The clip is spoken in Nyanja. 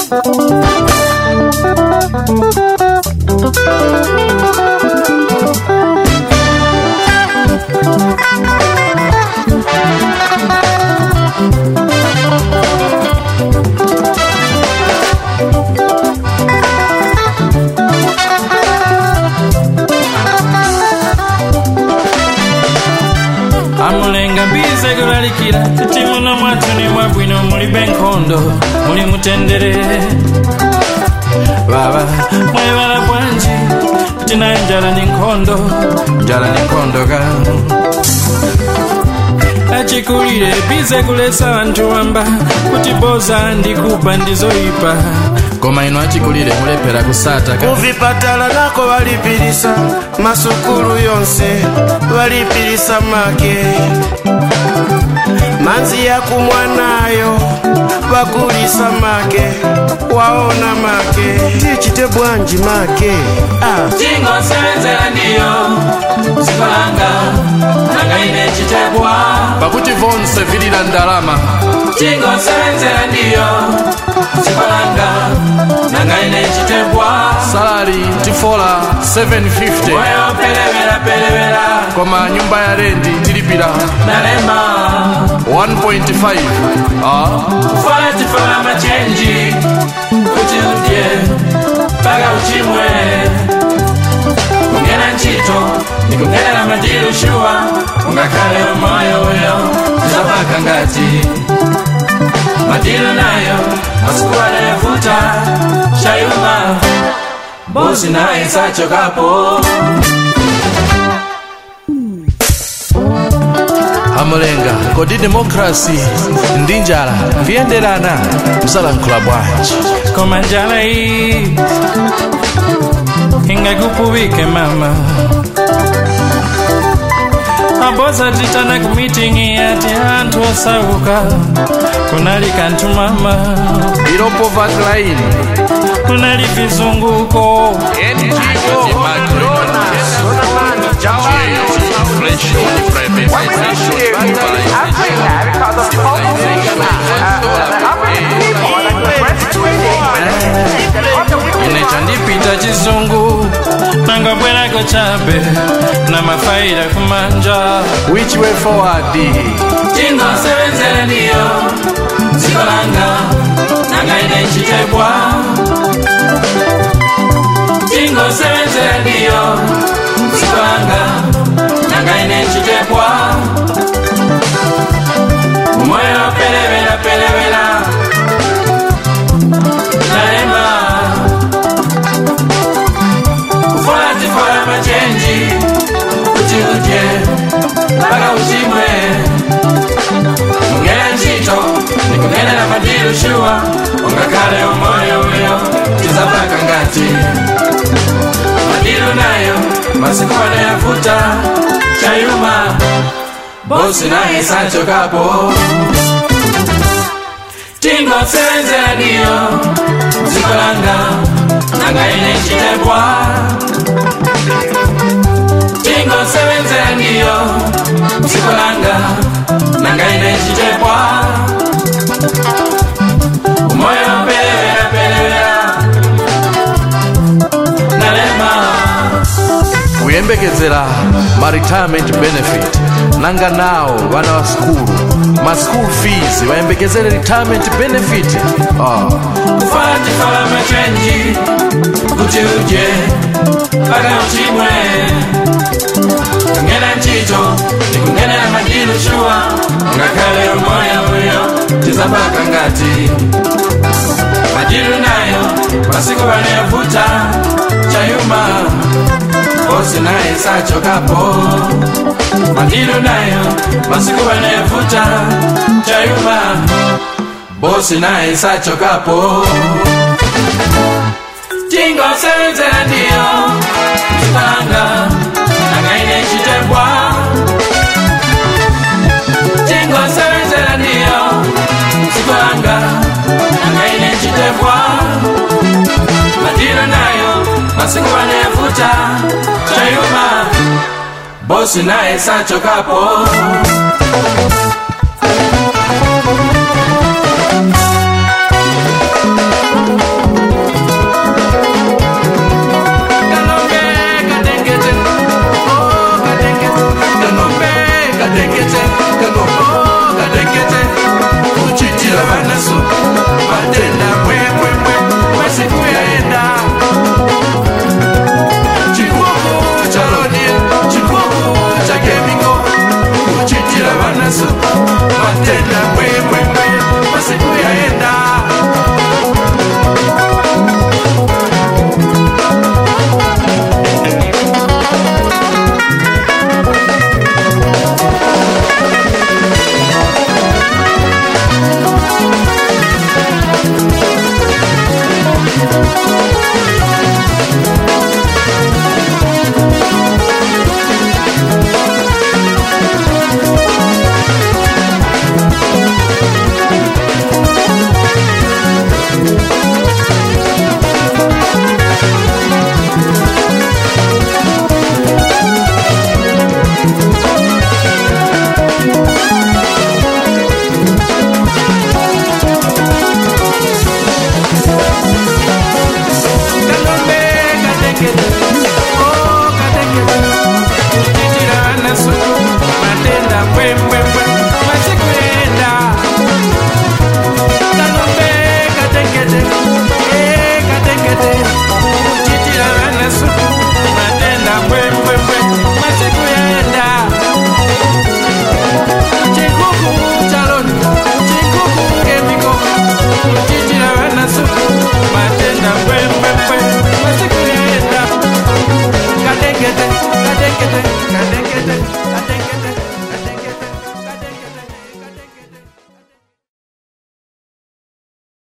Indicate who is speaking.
Speaker 1: amulenga mbize kulalikira kuti muno mwathu ni mwabwino muli benkondo muli mutendere baba mwebala bwanji kuti naye njala ni nkhondo njala ni nkhondo ka achikulire bize kulesa anthu wamba kuti boza ndikuba ndizoyipa koma ino achikulire mulephera kusata ka
Speaker 2: kuvipatala nako valipilisa masukulu yonse valipilisa make manzi ya kumwanayo vakulisa make waona make tichite bwanji make ah.
Speaker 1: tingosenzera ndiyo zikolanga nanga ine chitebwa
Speaker 3: pakuti vonse vilira ndalama
Speaker 1: tingosenzera ndiyo zikolanga nanga ine chitebwa
Speaker 3: salari tifola 750
Speaker 1: moyo pelevera pelevera
Speaker 3: koma nyumba ya rendi tilipira
Speaker 1: nalema
Speaker 3: 1.5 ah.
Speaker 1: fola tifola machenji kuti udye mpaka uchimwe kungena ntchito nikungenera madilu shuwa ungakhale umoyo uyo tizapaka ngati madilu nayo masiku anayevuta shayuma bosi naye sachokapo
Speaker 3: amulenga kodi demokrasi ndi njala kuyenderana msalankhula bwanji
Speaker 1: koma njala iyi ingakupuvike mama aboza titana ku mitingi ati anthu osauka kunali kanthu mama
Speaker 3: ilo poverty line
Speaker 1: kunali vizunguko ine chandipita chizungu nangabwerako chabe na mafaira kumanja
Speaker 3: which way forward
Speaker 1: tingosebenzere ndiyo dziko langa nanga ine chitebwa tingosebenzere ndiyo dziko langa nanga ine chitebwa umoyo pelevera pelevera naema kufola tifola machenji kuti udye mpaka uchimwe kungena ntchito nikungenera madilu shuwa ungakhale umoyo uyo tizapaka ngati madilu nayo masiku anayavuta chayuma bosi naye sachokapo tingosenzera ndiyo dziko langa nanga ine chitebwa tingosebenzera ndiyo dziko langa nanga ine chitebwa umoyo pelevera pelevera nalema
Speaker 3: kuyembekezera ma retirement benefit nanga nawo vana va skulu ma school fees vayembekezere retirement benefit ah.
Speaker 1: kufala tifala machenji kuti uje mpaka uchimwe kungena ntchito nikungenera madilu shuwa ngakhale umoyo uyo tizapaka ngati madilu nayo masiku vanayavuta chayuma bosi naye sachokapo madilu nayo masiku vanayavuta chayuma bosi naye sachokapo tingosenzera ndiyo zipanga nangaine chitebwa tingosenzera ndiyo zipanga nangaine chitebwa madilo nayo masiku vanayavuta chayuma bosi naye sachokapo